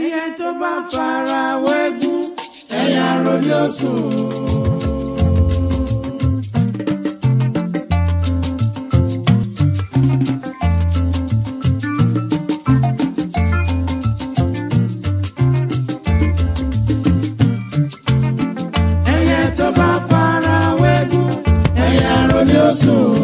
ẹyẹ tó bá fara wẹ́gún ẹ̀yà rọ̀lì ọ̀sùn. ẹyẹ tó bá fara wẹ́gún ẹ̀yà rọ̀lì ọ̀sùn.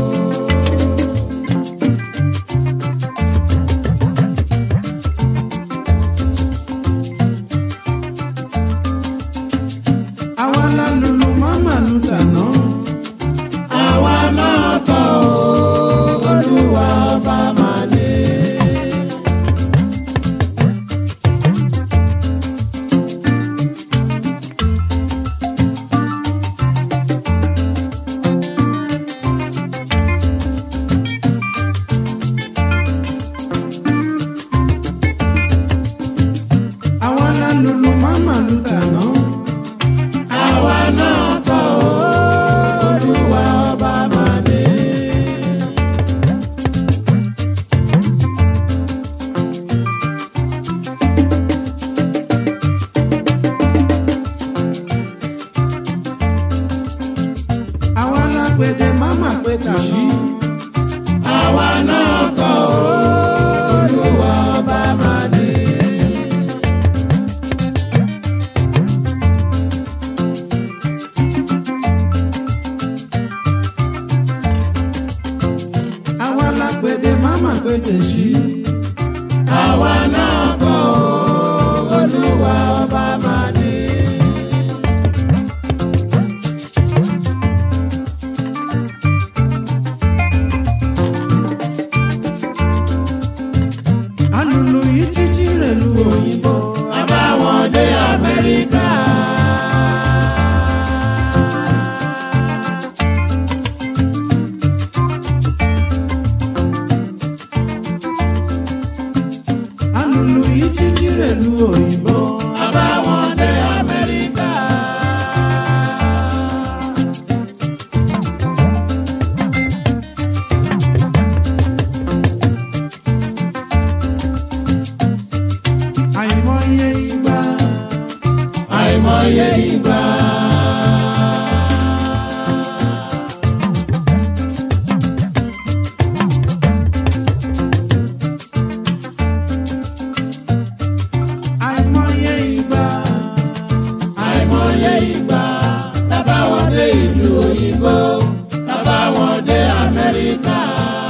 àwa la lùlù mọ́mà lù tàná. àwa náà kọ́ ọ́ olúwa ọba máa lé. àwa la lùlù mọ́mà lù tàná. àwa náà kọ́ ọ́ olúwa ọba máa lé. àwa la pèdè máma pé tàbí. àwa náà kọ́ ọ́ olúwa ọba máa lé. àwa la pèdè máma pé tèṣí. àwa náà kọ́ ọ́ olúwa ọba máa lé. alùlù yìí títí rẹ̀ lu òyìnbó. àbáwọn dé amẹ́ríkà. alùlù yìí títí rẹ̀ lu òyìnbó. àbáwọn dé amẹ́ríkà. àìmọye ìgbà. àìmọye ìgbà. àìmọye ìgbà. àìmọye ìgbà. lábàwọn dé ìlú òyìnbó. lábàwọn dé amẹ́ríkà.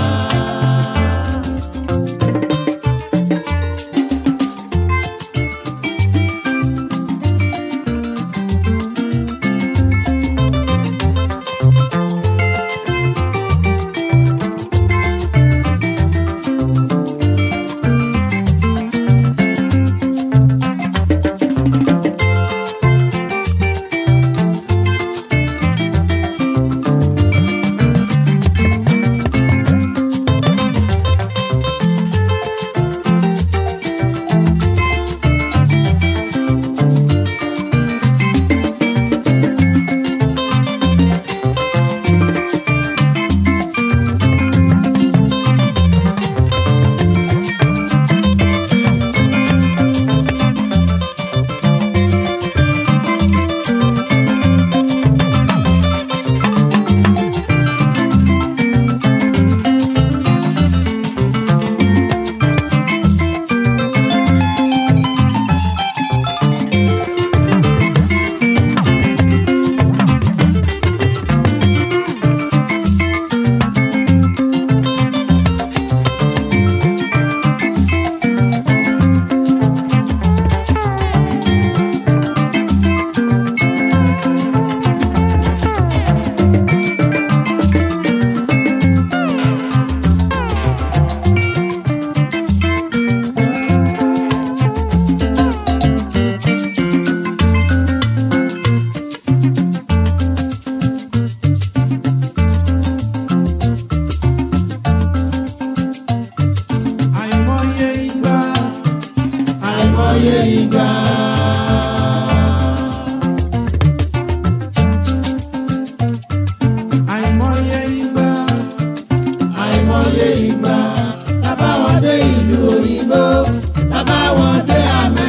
àìmọye ìgbà. àìmọye ìgbà. àìmọye ìgbà. àìmọye ìgbà. lábàwọn dé ìlú òyìnbó. lábàwọn dé amẹ́.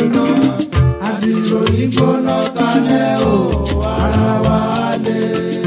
gbóná àdìrò yìí gbóná kalẹ̀ o ara wa lè.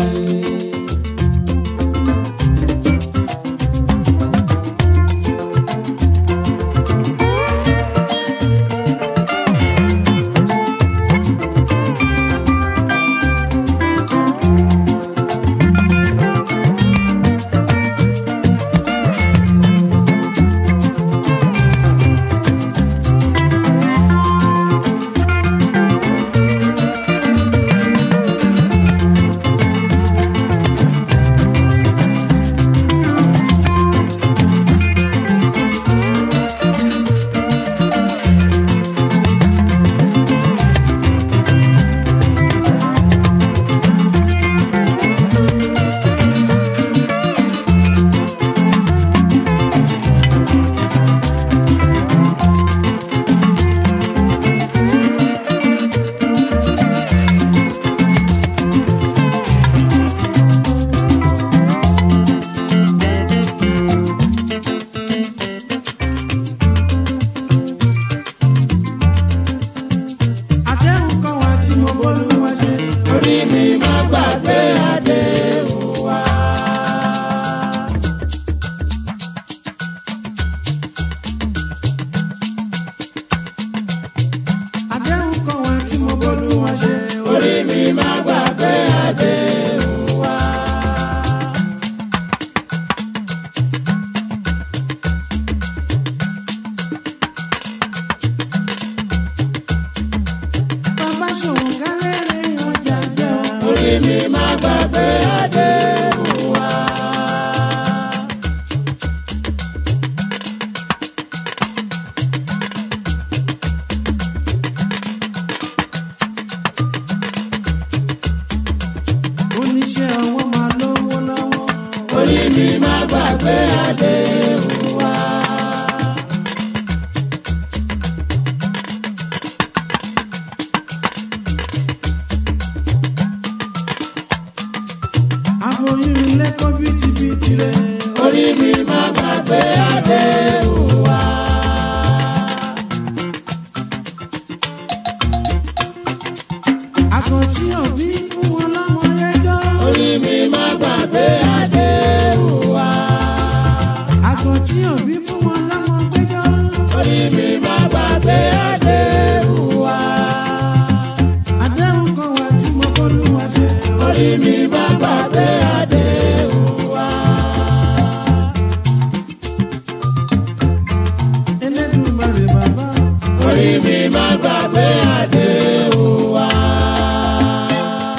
àdéhùn kan wà tí mo bọ́lú wá ṣe. orí mi má gbàgbé àdéhùn wa. àdéhùn kan wà tí mo bọ́lú wá ṣe. orí mi má gbàgbé àdéhùn wa. bàbá ṣòwò kálẹ̀rẹ̀ ọjà jẹ́ o. orí mi má gbàgbé àdéhùn wa. oníṣẹ́ ọwọ́ máa lówó lọ́wọ́. orí mi má gbàgbé àdéhùn wa. aboyún lẹ́kọ́ bìtìbìtì rẹ̀. orí mi má gbàgbé àdéhùn wa. àkàntí òbí fún wọn lọ́mọ lẹ́jọ́. orí mi má gbàgbé àdéhùn wa. àkàntí òbí fún wọn lọ́mọ gbẹ́jọ́. orí mi má gbàgbé àdéhùn wa. àdéhùn kan wà tí mo kọ́ ló wá ṣe. orí mi má gbàgbé àdéhùn wa. Elédùmarè bàbá. orí mi má gbàgbé àdéhùn wa.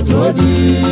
tó di.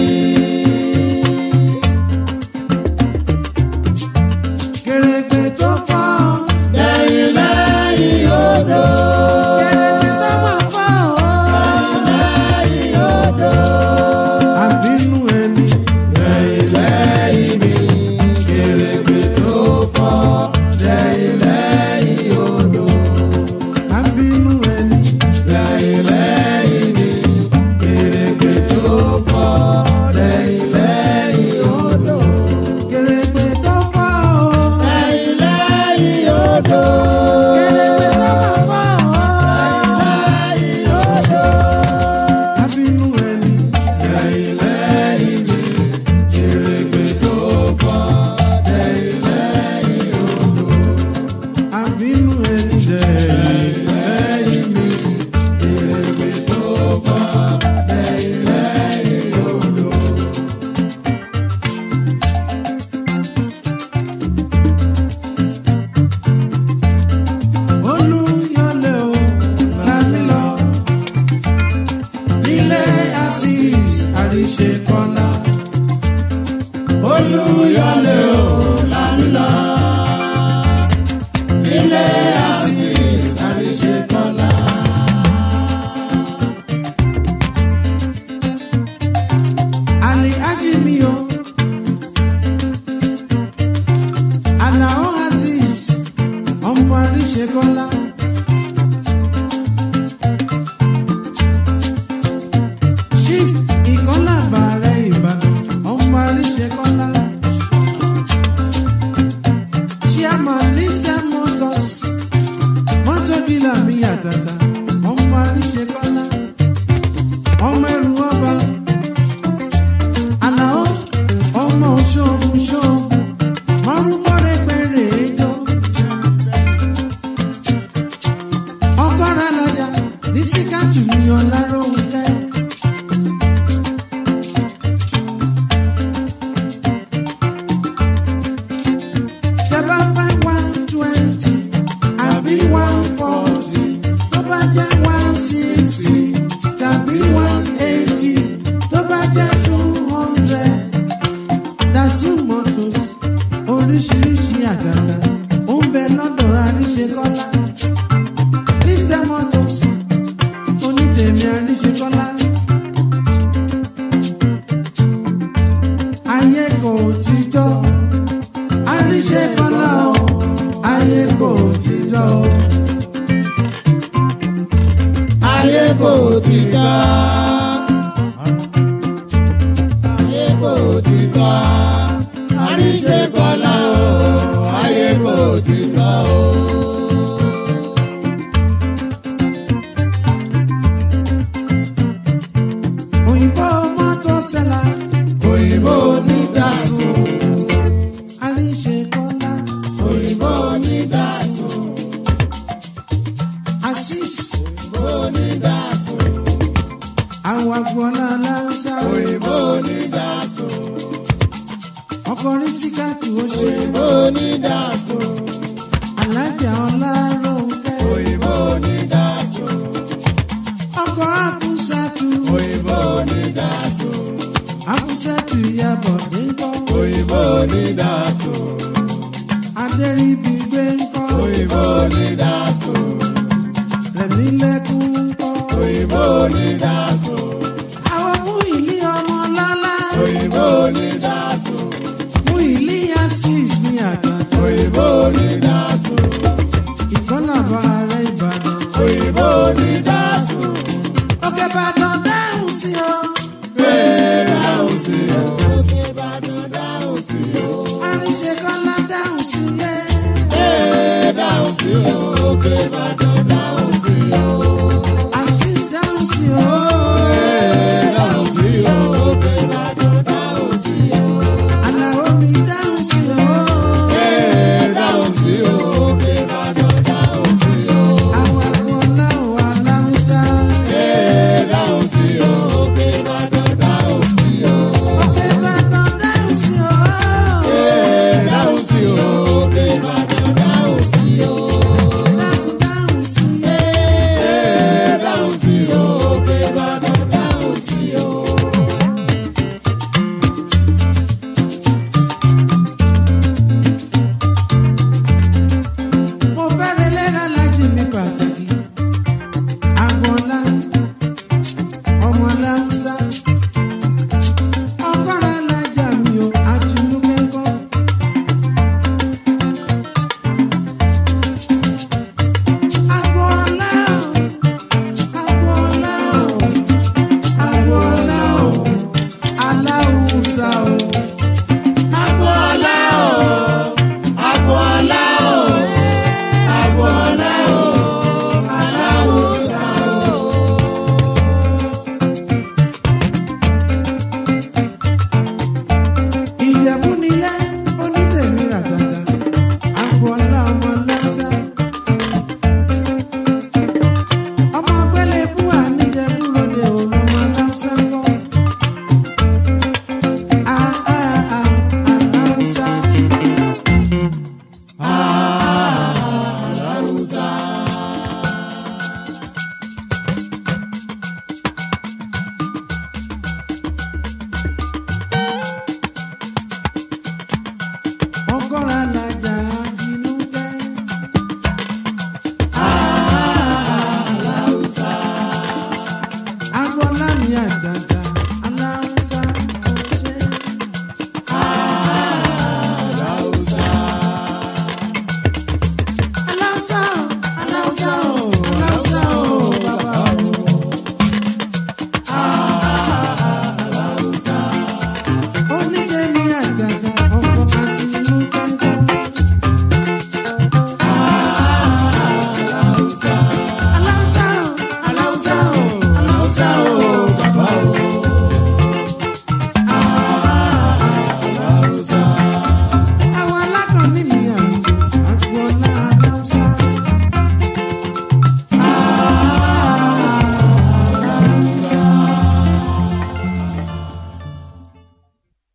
kèrègbè tó fọ́ lẹ́yìn lẹ́yìn odò. kèrègbè tó máa fọ́ lẹ́yìn odò. àbínú ẹni lẹ́yìn lẹ́yìn mi. kèrègbè tó fọ́ lẹ́yìn lẹ́yìn odò. àbínú ẹni lẹ́yìn lẹ́yìn mi. kèrègbè tó fọ́ lẹ́yìn lẹ́yìn odò. kèrègbè tó fọ́ lẹ́yìn lẹ́yìn odò. kèrègbè tó máa fọ́ lẹ́yìn odò. àbínú ẹni lẹ́yìn lẹ́yìn mi. kèrègbè tó fọ́ lẹ́yìn lẹ́yìn odò. àbínú ẹni lẹ́yìn lẹ́yìn mi. kèrègbè tó fọ́ lẹ́yìn lẹ́yìn odò. olùyọlẹ o lami lọ nílé asis àríṣe kọlá olùyọlé o lánàá ilé asis àríṣe kọlá. àlè ájìmí o àlàó asis ọmọ àríṣe kọlá. chief ìkọlá bàrẹ ìbàdàn ọmọ àríṣe kọlá. chairman listed motors mọ́tò dílà mi àtàtà ọmọ àríṣe kọlá. ọmọ ẹrù ọba àlàó ọmọ ṣoògùn ṣoògùn márùnmọ́ rẹpẹrẹ ẹjọ́. ọgọ́rùn alájà ní síkàtù ní ọ̀làrọ̀hún tẹ́. tẹ́bá fẹ́ one twenty àbí one forty tó bá jẹ́ one sixty tàbí one eighty tó bá jẹ́ two hundred. Dasu Motors oríṣiríṣi àtàtà ó ń bẹ lọ́dọ̀ àríṣekọ́lá. Mr Motors onítèmi àríṣekọ́lá. Ayé kò títọ́ àríṣekọ́lá o ayé kò títọ́ o. ayé kò ti tọ́. ayé kò ti tọ́. àríṣe kọ́lá o. ayé kò ti tọ́ o. Òyìnbó mọ́tò sẹ́la òyìnbó ní dàsùn. àríṣekọ́lá òyìnbó ní dàsùn. Asis òyìnbó ní dàsùn. àwọn agboola aláǹsá òyìnbó ní dàsùn. ọkùnrin síkàtù ó ṣe òyìnbó ní dàsùn. alájà ọláròǹkẹ́ òyìnbó ní dàsùn. ọkọ̀ àfúsàtù òyìnbó ní dàsùn. àfúsàtù ìyàbọ̀ gbẹ́ńkọ́ òyìnbó ní dàsùn. adẹ́rìbí gbẹ́ńkọ́ òyìnbó ní dàsùn. rẹ̀mí lẹ́kún ńkọ́ òyìnbó ní dàsùn. àwọn mú ìlí ọmọ lọ́lá òyìnbó ní dàsùn. mú ìlí asis ní àtàtà òyìnbó ní dàsùn. ìkọlàbà ààrẹ ìbàdàn òyìnbó ní dàsùn. òkè ìbàdàn dáhùn sí o bẹ́ẹ̀ dáhùn sí o. òkè ìbàdàn dáhùn sí o. àríṣekọ́lá dáhùn sí yẹ bẹ́ẹ̀ dáhùn sí o. òkè ìbàdàn